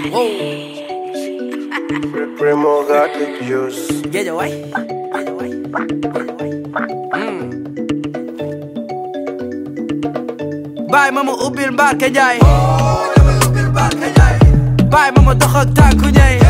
Primo got the juice. Géeja waay géeja waay géeja waay baay ma ma ubbil mbaar ke njaay baay ma ma dox ak tànku ñay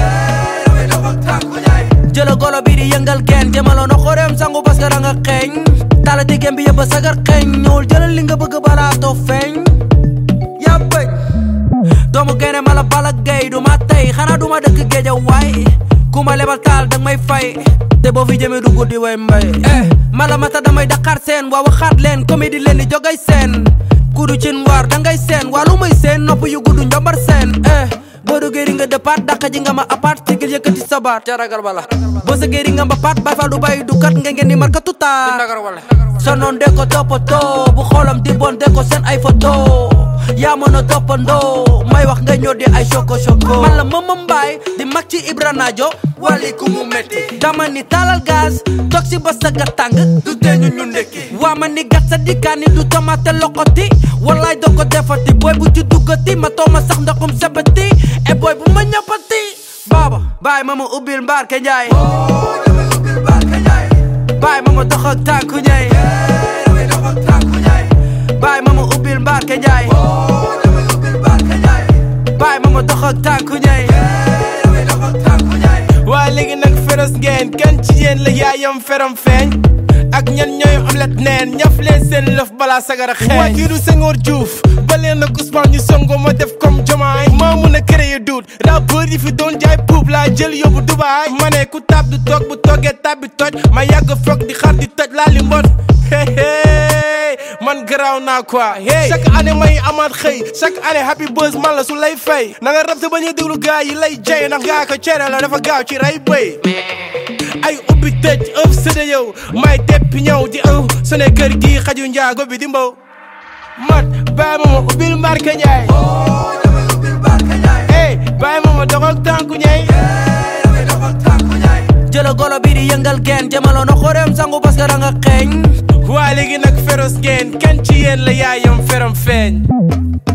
jëla golo bi di yëngal geen jëmaloo na xoreem sangu parce que da nga xeeñ tala diggéem bi yëpp a sagar xeeñ ñëwul jëlal li nga bëgg balaa too feeñ yaa bëj doomu gene mala bala gay du ma tey xanaa du ma dëkk géeja waay ku ma lebal taal dang may fay te boo fi jëmee du guddi way mbay eh mala mata damay daqaar seen waa waxaat leen comédie leen di jogay seen kudu cin waar dangay seen waa lu may seen nopp yu gudd njombar seen eh boo duggee di nga dëppaat dàqa ji nga ma apaat sigil yëkkati sabaat ca ragal bala boo sa géeri nga ma paat bay fal du bàyyi du kat nga ngeen di marka tuta sa noon de ko toppatoo bu xoolam di bon de ko seen ay photo yaa mën a toppandoo may wax nga ñoo di ay choco choco man la mama mbaay di mag ci Ibra Naajo wali ku mu metti dama ni talal gaz toog si ba sa ga tàng du tee ñu ñu ndekki waa ma ni gat sa dikkaani du tomate lokoti wallaay doo ko defati booy bu ci duggati ma tooma sax ndoxum sebati e booy bu ma ñappati baaba baay ma ma ubbil mbaar ke njaay baay ma ma dox ak tànku ñay baay ma ma ubbil mbaar ke njaay baay ma ma dox ak tànku ñay waaye léegi nag feros ngeen kan ci yéen la yaayam feram feeñ ak ñan ñooy omelette neen ñaf leen seen lëf balaa sagara xeeñ waa kii du Senghor Diouf ba leen nag Ousmane ñu songo ma def comme jomaay maa mun a créer doute rappeur yi fi doon jaay puub laa jël yóbbu Dubaay ma ne ku tab du toog bu toogee tab bi toj ma yàgg foog di xar di toj laa li mbot hey man garaaw naa quoi hey chaque année may amaat xëy chaque année happy buzz man la su lay fay na nga rab sa bañ a déglu gars yi lay jay ndax ngaa ko cere la dafa gaaw ci ray bëy ay ubbi tëj ëf sëda yow may teppi ñëw di ëw su ne kër gi xaju njaago bi di mbaw mat bàyyi ma ma ubbil mbarke njaay hey bàyyi ma ma dox ak tànku ñay jëla golo bi di yëngal geen jëmaloo na xoreem sangu parce que da nga xeeñ waa léegi nag feros ngeen kan ci yéen la yaayam feram feeñ